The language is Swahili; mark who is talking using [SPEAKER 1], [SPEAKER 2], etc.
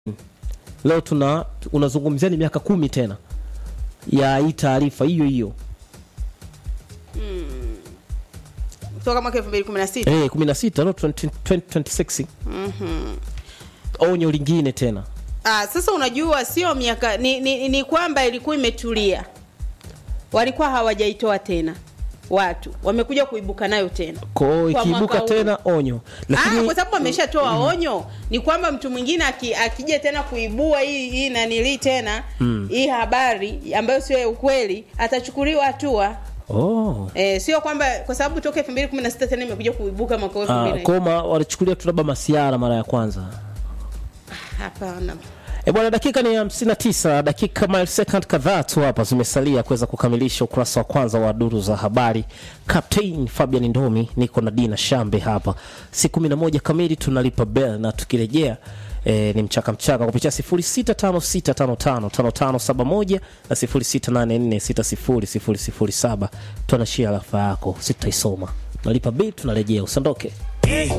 [SPEAKER 1] leo tuna unazungumzia ni miaka kumi tena ya hii taarifa hiyo hiyo
[SPEAKER 2] kutoka mwaka 2016
[SPEAKER 1] eh 16 no 20, 2026 onyo lingine tena
[SPEAKER 2] Ah, sasa unajua sio miaka ni, ni, ni kwamba ilikuwa imetulia, walikuwa hawajaitoa tena, watu wamekuja kuibuka nayo tena
[SPEAKER 1] kwa hiyo
[SPEAKER 2] Kwa
[SPEAKER 1] ikiibuka
[SPEAKER 2] mwaka huu.
[SPEAKER 1] tena onyo
[SPEAKER 2] Ah,
[SPEAKER 1] lakini
[SPEAKER 2] kwa sababu ameshatoa onyo, ni kwamba mtu mwingine aki- akija tena kuibua hii hii nanilii tena hii habari ambayo sio ya ukweli atachukuliwa hatua.
[SPEAKER 1] oh
[SPEAKER 2] E, sio kwamba kwa sababu toka 2016 tena imekuja kuibuka mwaka huu
[SPEAKER 1] Ah,
[SPEAKER 2] 2000.
[SPEAKER 1] koma walichukulia tu labda masiara mara ya kwanza
[SPEAKER 2] Hapana.
[SPEAKER 1] E bwana, dakika ni 59, dakika milesecond kadhaa tu hapa zimesalia kuweza kukamilisha ukurasa wa kwanza wa duru za habari. Captain Fabian Ndomi, niko na Dina Shambe hapa. Si 11 kamili tunalipa bell na tukirejea E, ni mchaka mchaka kupitia 0656555571 na 0684600007 tuanashia rafa yako sitaisoma nalipa bill tunarejea usiondoke